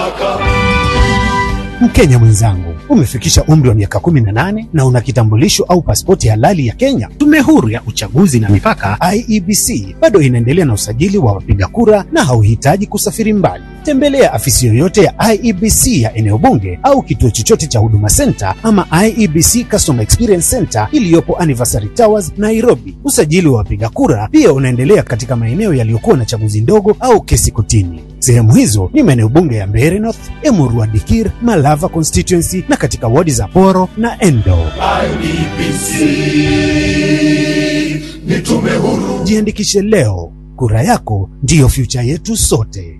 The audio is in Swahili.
Mkenya mwenzangu, umefikisha umri wa miaka 18 na una kitambulisho au pasipoti halali ya Kenya. Tume Huru ya Uchaguzi na Mipaka IEBC bado inaendelea na usajili wa wapiga kura na hauhitaji kusafiri mbali. Tembelea afisi yoyote ya IEBC ya eneo bunge au kituo chochote cha Huduma Center ama IEBC Customer Experience Center iliyopo Anniversary Towers, Nairobi. Usajili wa wapiga kura pia unaendelea katika maeneo yaliyokuwa na chaguzi ndogo au kesi kotini. Sehemu hizo ni maeneo bunge ya Mbeere North, Emurua Dikir, Malava constituency na katika wadi za Poro na Endo. IEBC ni tume huru. Jiandikishe leo, kura yako ndiyo future yetu sote.